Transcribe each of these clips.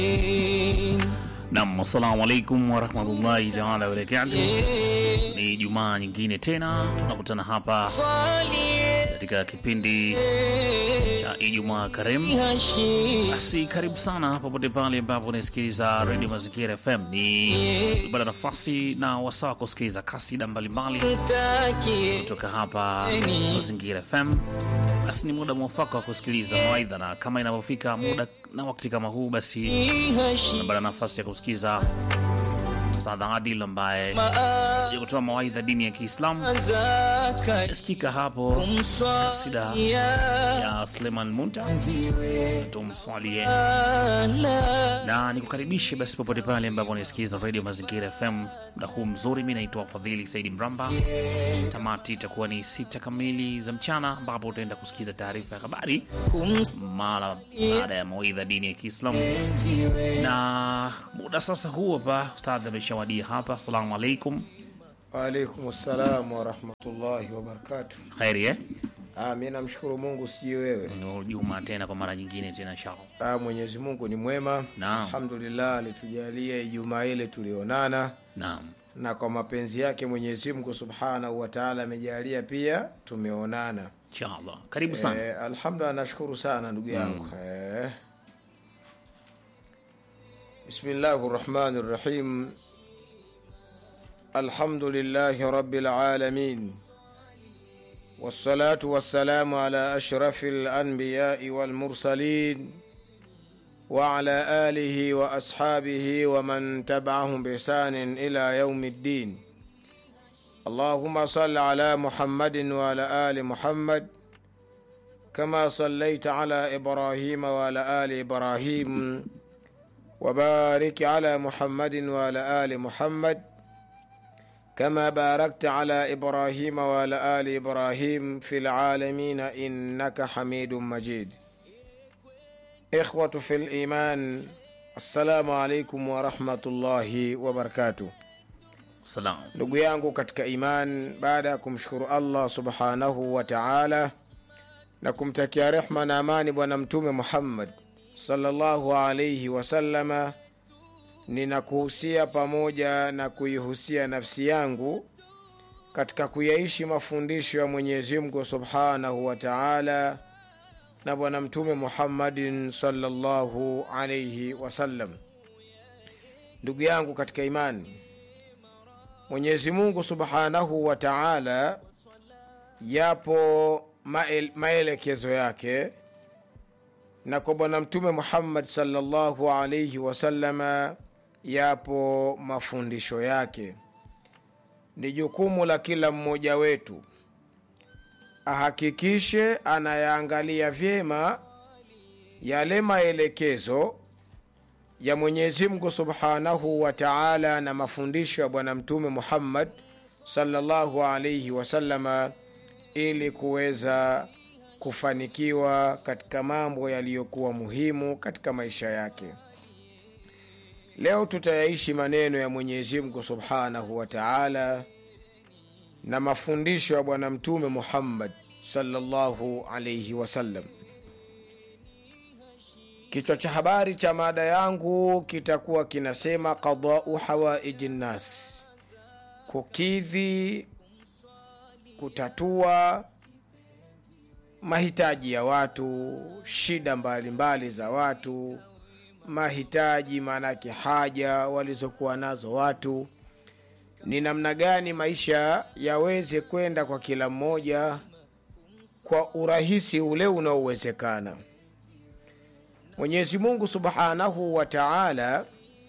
Nam, assalamu alaikum warahmatullahi taala wabarakatuh. Ni Jumaa nyingine tena tunakutana hapa katika kipindi cha Ijumaa Karimu. Basi karibu sana popote pale ambapo unasikiliza redio Mazingira FM. Ni bada nafasi na wasaa wa kusikiliza kasida mbalimbali kutoka hapa Mazingira FM. Basi ni muda mwafaka wa kusikiliza mawaidha, na kama inavyofika muda na wakati kama huu, basi unapata nafasi ya kusikiza Ustadh Adil ambaye ya kutoa mawaidha dini ya Kiislamu. Sikika hapo kasida ya Suleiman Munta, tumswalie na nikukaribishe basi popote pale ambapo unasikiliza Radio Mazingira FM muda huu mzuri. Mi naitwa Fadhili Saidi Mramba. Tamati itakuwa ni sita kamili za mchana, ambapo utaenda kusikiza taarifa ya habari mara baada ya mawaidha dini ya Kiislamu. Na muda sasa huu hapa ustadhi ameshawadia hapa. Assalamu alaikum. Waalaikum salam warahmatullahi wabarakatuh. Kheri eh? Ah, mi namshukuru Mungu, sijui wewe. Ni Juma tena kwa mara nyingine tena inshallah. Ah, Mwenyezi Mungu ni mwema, Naam. alhamdulillah, alitujalia Ijumaa ile tulionana, Naam. na kwa mapenzi yake Mwenyezi Mungu subhanahu wa taala amejalia pia tumeonana. Inshallah. Karibu sana. Eh, alhamdulillah, nashukuru sana ndugu yangu eh. Bismillahi rahmani rahim alhamdulillahi rabbil alamin wassalatu wassalamu ala ashrafi lanbiyai walmursalin وعلى آله وأصحابه ومن تبعهم بإحسان إلى يوم الدين اللهم صل على محمد وعلى آل محمد كما صليت على إبراهيم وعلى آل إبراهيم وبارك على محمد وعلى آل محمد كما باركت على إبراهيم وعلى آل إبراهيم في العالمين إنك حميد مجيد إخوة في الإيمان السلام عليكم ورحمة الله وبركاته Salam. ndugu yangu katika iman baada ya kumshukuru allah subhanahu wa taala na kumtakia rehma na amani bwana mtume muhammad sallallahu alaihi wasallama ninakuhusia pamoja na kuihusia nafsi yangu katika kuyaishi mafundisho ya mwenyezi mungu subhanahu wa taala na bwana mtume muhammadin sallallahu alaihi wasallam ndugu yangu katika imani Mwenyezi Mungu Subhanahu wa Ta'ala, yapo mael, maelekezo yake na kwa Bwana Mtume Muhammad sallallahu alayhi wasallama yapo mafundisho yake. Ni jukumu la kila mmoja wetu ahakikishe anayaangalia vyema yale maelekezo ya Mwenyezi Mungu Subhanahu wa Ta'ala na mafundisho ya Bwana Mtume Muhammad sallallahu alayhi wasallama ili kuweza kufanikiwa katika mambo yaliyokuwa muhimu katika maisha yake. Leo tutayaishi maneno ya Mwenyezi Mungu Subhanahu wa Ta'ala na mafundisho ya Bwana Mtume Muhammad sallallahu alayhi wasallam. Kichwa cha habari cha mada yangu kitakuwa kinasema qadau hawaiji nnas, kukidhi, kutatua mahitaji ya watu, shida mbalimbali mbali za watu, mahitaji maanake haja walizokuwa nazo watu, ni namna gani maisha yaweze kwenda kwa kila mmoja kwa urahisi ule unaowezekana. Mwenyezi Mungu Subhanahu wa Ta'ala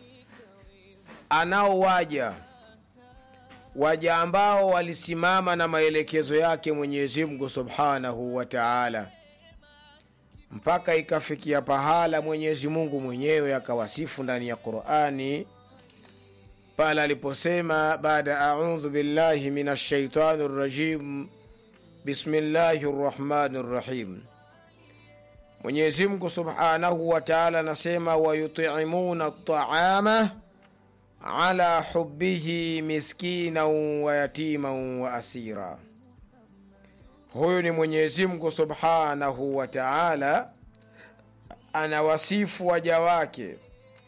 anao waja waja ambao walisimama na maelekezo yake Mwenyezi Mungu Subhanahu wa Ta'ala mpaka ikafikia pahala Mwenyezi Mungu mwenyewe akawasifu ndani ya Qur'ani pale aliposema baada a'udhu billahi minash shaitani rrajim bismillahir rahmanir rahim Mwenyezi Mungu Subhanahu wa Ta'ala anasema wayutimuna at'ama ala hubbihi miskinan wa yatiman wa asira. Huyu ni Mwenyezi Mungu Subhanahu wa Ta'ala anawasifu waja wake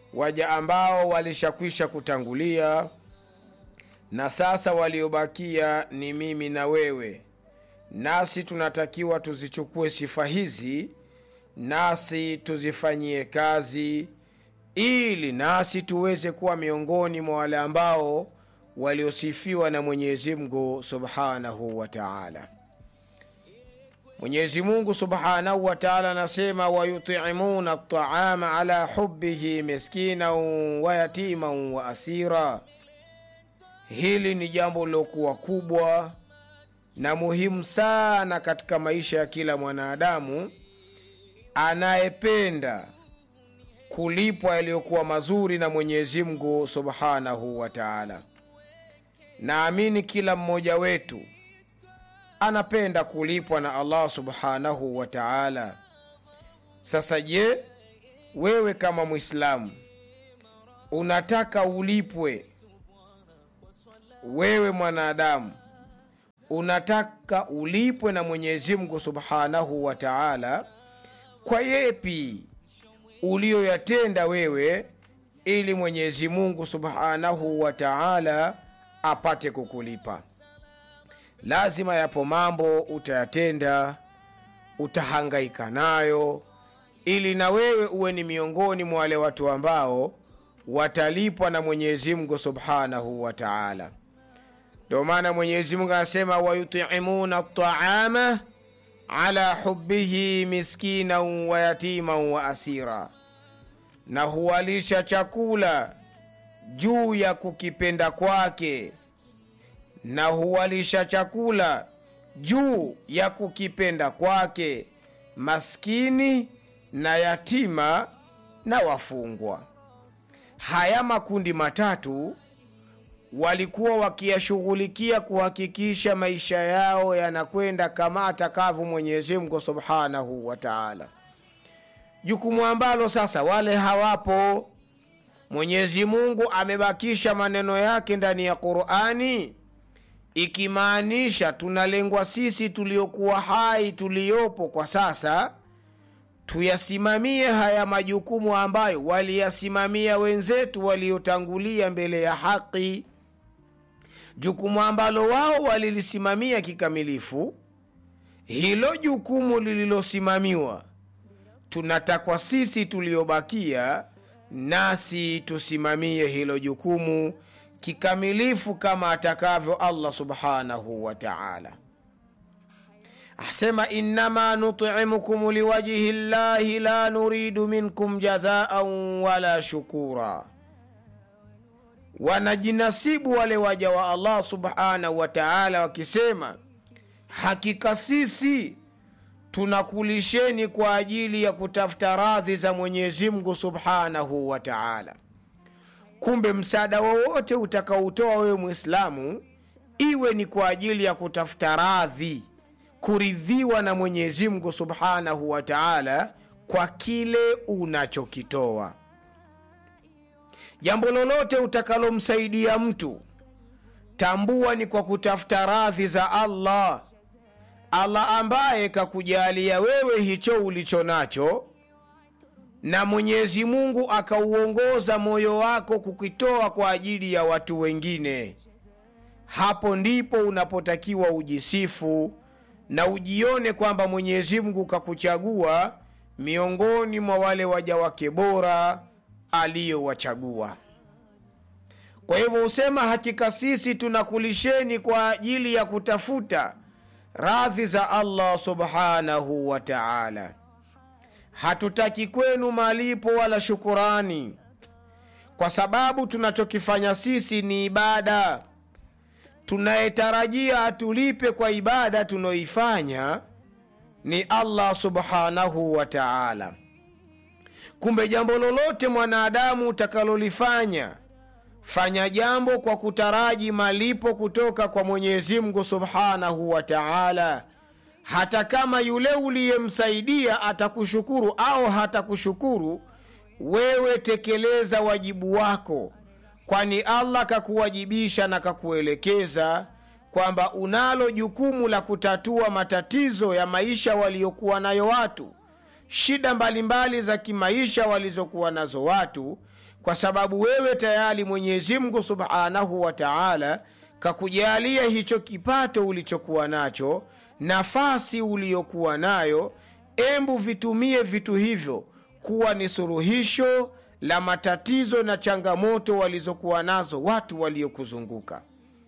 waja ambao walishakwisha kutangulia na sasa waliobakia ni mimi na wewe nasi tunatakiwa tuzichukue sifa hizi nasi tuzifanyie kazi ili nasi tuweze kuwa miongoni mwa wale ambao waliosifiwa na mwenyezi mungu subhanahu wa taala mwenyezi mungu subhanahu wa taala anasema wayutimuna ltaama ala hubihi miskinan wa yatiman wa asira hili ni jambo lilokuwa kubwa na muhimu sana katika maisha ya kila mwanadamu anayependa kulipwa yaliyokuwa mazuri na mwenyezi mungu subhanahu wa taala naamini kila mmoja wetu anapenda kulipwa na allah subhanahu wa taala sasa je wewe kama mwislamu unataka ulipwe wewe mwanadamu unataka ulipwe na mwenyezi mungu subhanahu wa taala kwa yepi uliyoyatenda wewe ili mwenyezi mungu subhanahu wa taala apate kukulipa lazima yapo mambo utayatenda utahangaika nayo ili na wewe uwe ni miongoni mwa wale watu ambao watalipwa na mwenyezi mungu subhanahu wa taala ndio maana mwenyezi mungu anasema wayutimuna taama ala hubihi miskinan wa yatiman wa asira na huwalisha chakula juu ya kukipenda kwake na huwalisha chakula juu ya kukipenda kwake maskini na yatima na wafungwa haya makundi matatu walikuwa wakiyashughulikia kuhakikisha maisha yao yanakwenda kama atakavyo mwenyezi mungu subhanahu wa taala jukumu ambalo sasa wale hawapo mwenyezi mungu amebakisha maneno yake ndani ya qurani ikimaanisha tunalengwa sisi tuliokuwa hai tuliyopo kwa sasa tuyasimamie haya majukumu ambayo waliyasimamia wenzetu waliotangulia mbele ya haki jukumu ambalo wao walilisimamia kikamilifu hilo jukumu lililosimamiwa tunatakwa sisi tuliobakia nasi tusimamie hilo jukumu kikamilifu kama atakavyo allah subhanahu wa taala asema innama nutimukum liwajhi llahi la nuridu minkum jazaan wala shukura wanajinasibu wale waja wa allah subhanahu wa taala wakisema hakika sisi tunakulisheni kwa ajili ya kutafuta radhi za mwenyezi mungu subhanahu wa taala kumbe msaada wowote utakaoutoa wewe mwislamu iwe ni kwa ajili ya kutafuta radhi kuridhiwa na mwenyezi mungu subhanahu wa taala kwa kile unachokitoa jambo lolote utakalomsaidia mtu tambua ni kwa kutafuta radhi za allah allah ambaye kakujalia wewe hicho ulicho nacho na mwenyezi mungu akauongoza moyo wako kukitoa kwa ajili ya watu wengine hapo ndipo unapotakiwa ujisifu na ujione kwamba mwenyezi mungu kakuchagua miongoni mwa wale waja wake bora aliyowachagua kwa hivyo husema hakika sisi tunakulisheni kwa ajili ya kutafuta radhi za allah subhanahu wa taala hatutaki kwenu malipo wala shukurani kwa sababu tunachokifanya sisi ni ibada tunayetarajia atulipe kwa ibada tunaoifanya ni allah subhanahu wa taala kumbe jambo lolote mwanadamu utakalolifanya fanya jambo kwa kutaraji malipo kutoka kwa mwenyezi mungu subhanahu wa taala hata kama yule uliyemsaidia atakushukuru au hatakushukuru wewe tekeleza wajibu wako kwani allah kakuwajibisha na kakuelekeza kwamba unalo jukumu la kutatua matatizo ya maisha waliokuwa nayo watu shida mbalimbali za kimaisha walizokuwa nazo watu kwa sababu wewe tayari mwenyezi mungu subhanahu wa taala kakujalia hicho kipato ulichokuwa nacho nafasi uliyokuwa nayo embu vitumie vitu hivyo kuwa ni suluhisho la matatizo na changamoto walizokuwa nazo watu waliokuzunguka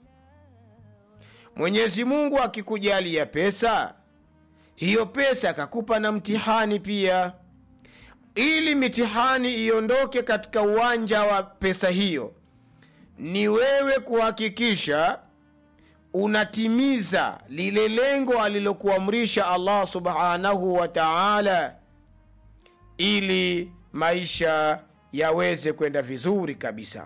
mwenyezi mungu akikujalia pesa hiyo pesa akakupa na mtihani pia ili mitihani iondoke katika uwanja wa pesa hiyo ni wewe kuhakikisha unatimiza lile lengo alilokuamrisha allah subhanahu wa taala ili maisha yaweze kwenda vizuri kabisa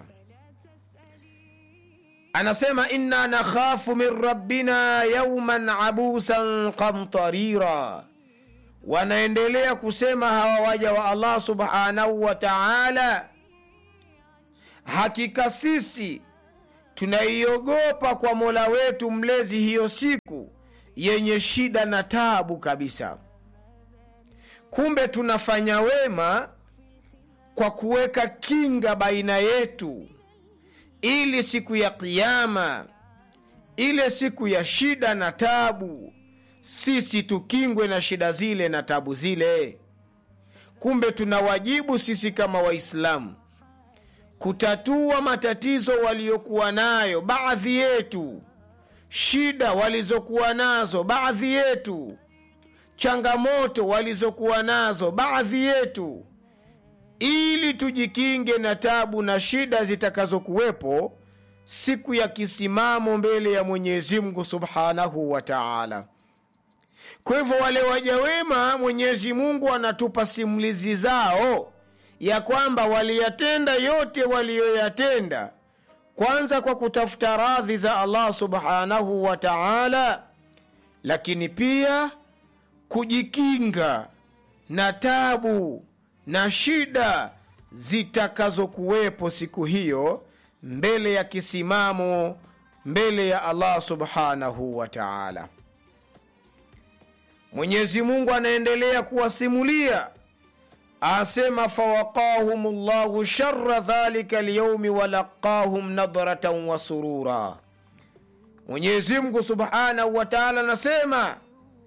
anasema inna nakhafu min rabbina yauman abusan qamtarira wanaendelea kusema hawa waja wa allah subhanahu wa taala hakika sisi tunaiogopa kwa mola wetu mlezi hiyo siku yenye shida na tabu kabisa kumbe tunafanya wema kwa kuweka kinga baina yetu ili siku ya kiama ile siku ya shida na tabu sisi tukingwe na shida zile na tabu zile kumbe tuna wajibu sisi kama waislamu kutatua matatizo waliokuwa nayo baadhi yetu shida walizokuwa nazo baadhi yetu changamoto walizokuwa nazo baadhi yetu ili tujikinge na tabu na shida zitakazokuwepo siku ya kisimamo mbele ya mwenyezi mungu subhanahu wa taala kwa hivyo wale waja wema mwenyezi mungu anatupa simulizi zao ya kwamba waliyatenda yote waliyoyatenda kwanza kwa kutafuta radhi za allah subhanahu wa taala lakini pia kujikinga na tabu na shida zitakazokuwepo siku hiyo mbele ya kisimamo mbele ya allah subhanahu wa taala mwenyezi mungu anaendelea kuwasimulia asema fawaqahum llahu shara dhalika lyaumi walaqahum nadratan wa surura mwenyezi mungu subhanahu wa taala anasema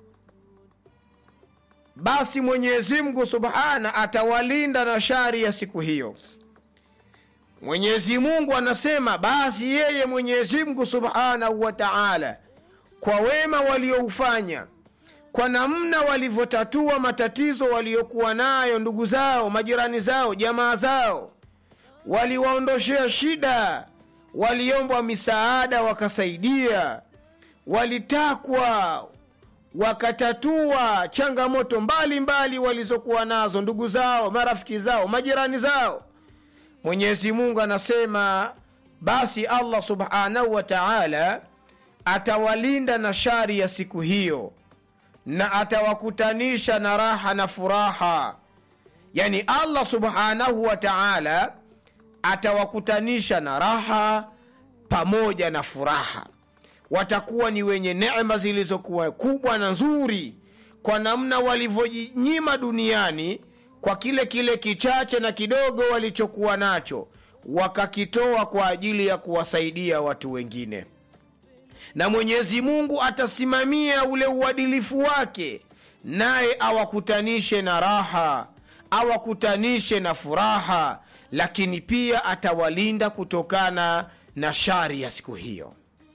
basi mwenyezi mungu subhana atawalinda na shari ya siku hiyo mwenyezi mungu anasema basi yeye mwenyezi mungu subhanahu wa taala kwa wema walioufanya kwa namna walivyotatua matatizo waliokuwa nayo ndugu zao majirani zao jamaa zao waliwaondoshea shida waliombwa misaada wakasaidia walitakwa wakatatua changamoto mbalimbali mbali walizokuwa nazo ndugu zao marafiki zao majirani zao mwenyezi mungu anasema basi allah subhanahu wa taala atawalinda na shari ya siku hiyo na atawakutanisha na raha na furaha yani allah subhanahu wa taala atawakutanisha na raha pamoja na furaha watakuwa ni wenye neema zilizokuwa kubwa na nzuri kwa namna walivyojinyima duniani kwa kile kile kichache na kidogo walichokuwa nacho wakakitoa kwa ajili ya kuwasaidia watu wengine na mwenyezi mungu atasimamia ule uadilifu wake naye awakutanishe na raha awakutanishe na furaha lakini pia atawalinda kutokana na shari ya siku hiyo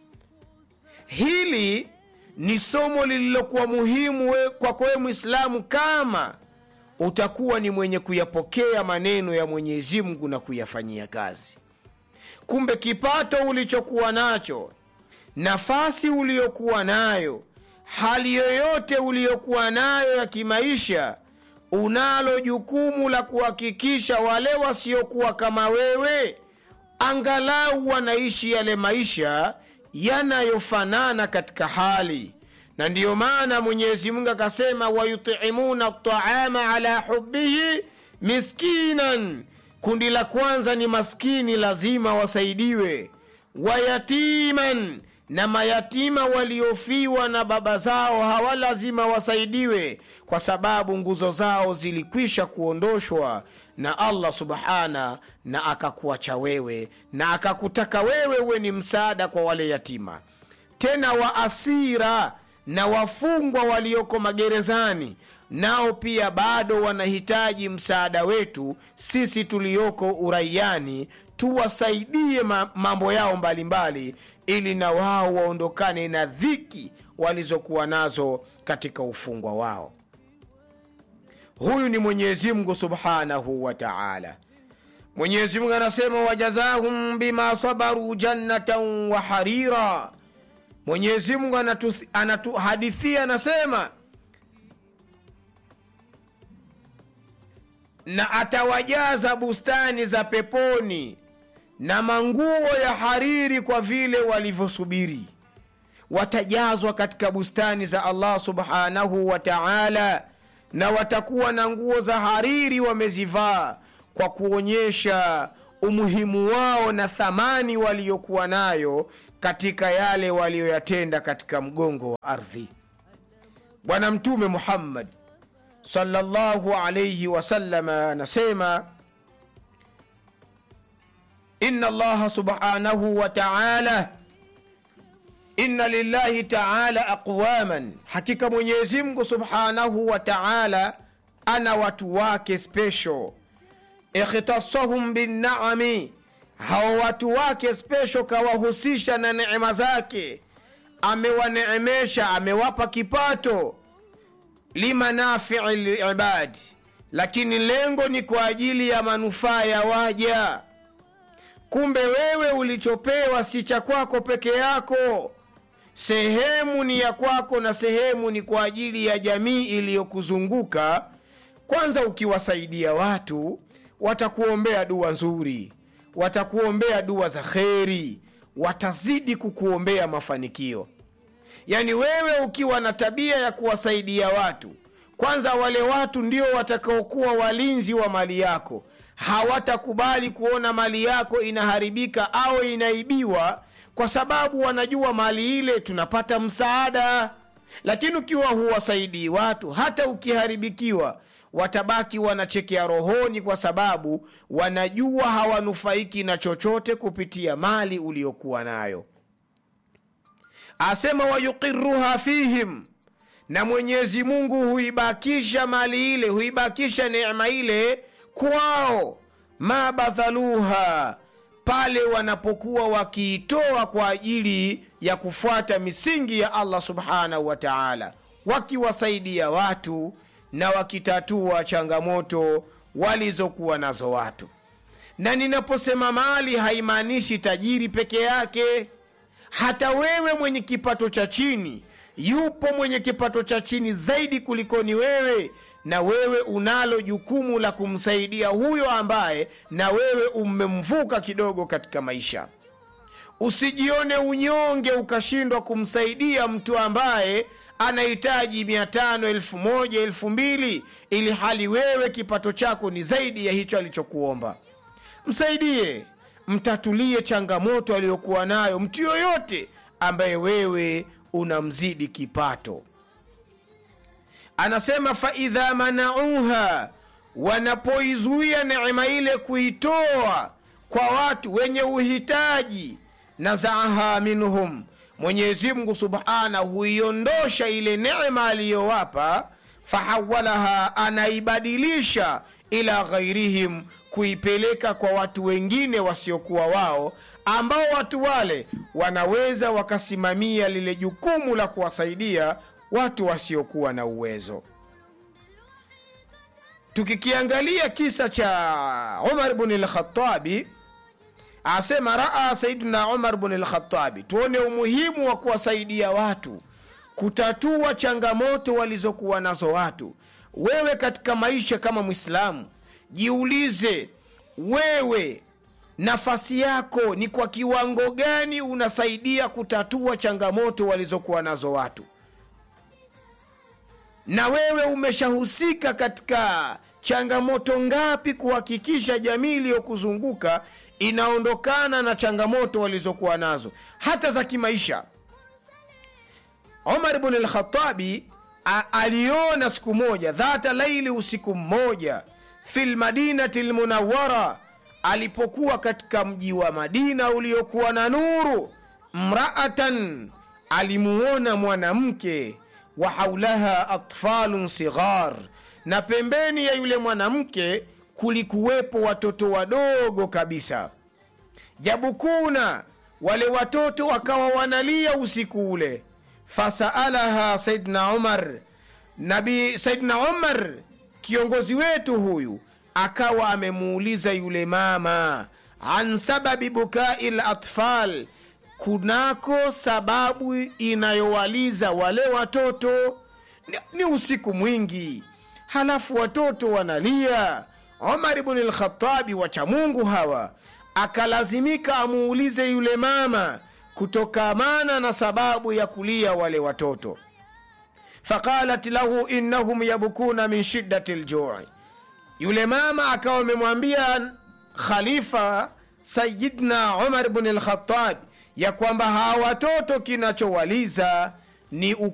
hili ni somo lililokuwa muhimu we, kwako wewe mwislamu kama utakuwa ni mwenye kuyapokea maneno ya mwenyezi mungu na kuyafanyia kazi kumbe kipato ulichokuwa nacho nafasi uliyokuwa nayo hali yoyote uliyokuwa nayo ya kimaisha unalo jukumu la kuhakikisha wale wasiokuwa kama wewe angalau wanaishi yale maisha yanayofanana katika hali na ndiyo maana mwenyezi mungu akasema wayutimuna taama ala hubihi miskinan kundi la kwanza ni maskini lazima wasaidiwe wayatiman na mayatima waliofiwa na baba zao hawa lazima wasaidiwe kwa sababu nguzo zao zilikwisha kuondoshwa na allah subhana na akakuacha wewe na akakutaka wewe uwe ni msaada kwa wale yatima tena waasira na wafungwa walioko magerezani nao pia bado wanahitaji msaada wetu sisi tulioko uraiani tuwasaidie ma- mambo yao mbalimbali mbali, ili na wao waondokane na dhiki walizokuwa nazo katika ufungwa wao huyu ni mwenyezi mungu subhanahu wa taala mwenyezi mungu anasema wajazahum bima sabaru jannatan wa harira mwenyezi mungu anatu- anatuhadithia anasema na atawajaza bustani za peponi na manguo ya hariri kwa vile walivyosubiri watajazwa katika bustani za allah subhanahu wa taala na watakuwa na nguo za hariri wamezivaa kwa kuonyesha umuhimu wao na thamani waliokuwa nayo katika yale walioyatenda katika mgongo wa ardhi bwana mtume muhammad sallallahu alaihi wasalama anasema inna allaha subhanahu wa taala inna lillahi taala aqwaman hakika mwenyezi mungu subhanahu wa taala ana watu wake special ikhtasahum binnaami hao watu wake special kawahusisha na neema zake amewaneemesha amewapa kipato limanafii libadi lakini lengo ni kwa ajili ya manufaa ya waja kumbe wewe ulichopewa si cha kwako peke yako sehemu ni ya kwako na sehemu ni kwa ajili ya jamii iliyokuzunguka kwanza ukiwasaidia watu watakuombea dua nzuri watakuombea dua za kheri watazidi kukuombea mafanikio yaani wewe ukiwa na tabia ya kuwasaidia watu kwanza wale watu ndio watakaokuwa walinzi wa mali yako hawatakubali kuona mali yako inaharibika au inaibiwa kwa sababu wanajua mali ile tunapata msaada lakini ukiwa huwasaidii watu hata ukiharibikiwa watabaki wanachekea rohoni kwa sababu wanajua hawanufaiki na chochote kupitia mali uliyokuwa nayo asema wayuqiruha fihim na mwenyezi mungu huibakisha mali ile huibakisha neema ile kwao ma badhaluha pale wanapokuwa wakiitoa kwa ajili ya kufuata misingi ya allah subhanahu wa taala wakiwasaidia watu na wakitatua changamoto walizokuwa nazo watu na ninaposema mali haimaanishi tajiri peke yake hata wewe mwenye kipato cha chini yupo mwenye kipato cha chini zaidi kulikoni wewe na wewe unalo jukumu la kumsaidia huyo ambaye na wewe umemvuka kidogo katika maisha usijione unyonge ukashindwa kumsaidia mtu ambaye anahitaji mia tano elfu moja elfu mbili ili hali wewe kipato chako ni zaidi ya hicho alichokuomba msaidie mtatulie changamoto aliyokuwa nayo mtu yoyote ambaye wewe unamzidi kipato anasema faidha manauha wanapoizuia neema ile kuitoa kwa watu wenye uhitaji nazaaha minhum mwenyezi mungu subhanahu huiondosha ile neema aliyowapa fahawalaha anaibadilisha ila ghairihim kuipeleka kwa watu wengine wasiokuwa wao ambao watu wale wanaweza wakasimamia lile jukumu la kuwasaidia watu wasiokuwa na uwezo tukikiangalia kisa cha umar bni lkhatabi asema raa saiduna umar bni lkhatabi tuone umuhimu wa kuwasaidia watu kutatua changamoto walizokuwa nazo watu wewe katika maisha kama mwislamu jiulize wewe nafasi yako ni kwa kiwango gani unasaidia kutatua changamoto walizokuwa nazo watu na wewe umeshahusika katika changamoto ngapi kuhakikisha jamii iliyokuzunguka inaondokana na changamoto walizokuwa nazo hata za kimaisha umar bn lkhatabi aliona siku moja dhata laili usiku mmoja fi lmadinati lmunawara alipokuwa katika mji wa madina uliokuwa na nuru mraatan alimuona mwanamke wa haulaha atfalun sighar na pembeni ya yule mwanamke kulikuwepo watoto wadogo kabisa jabukuna wale watoto wakawa wanalia usiku ule fasaalaha saidna umar nabi saidna umar kiongozi wetu huyu akawa amemuuliza yule mama an sababi bukai latfal kunako sababu inayowaliza wale watoto ni, ni usiku mwingi halafu watoto wanalia omar bni lkhatabi wachamungu hawa akalazimika amuulize yule mama kutokamana na sababu ya kulia wale watoto faqalat lahu innahum yabkuna min shiddati ljui yule mama akawa amemwambia khalifa sayidna umar bni lkhatab ya kwamba hawa watoto kinachowaliza ni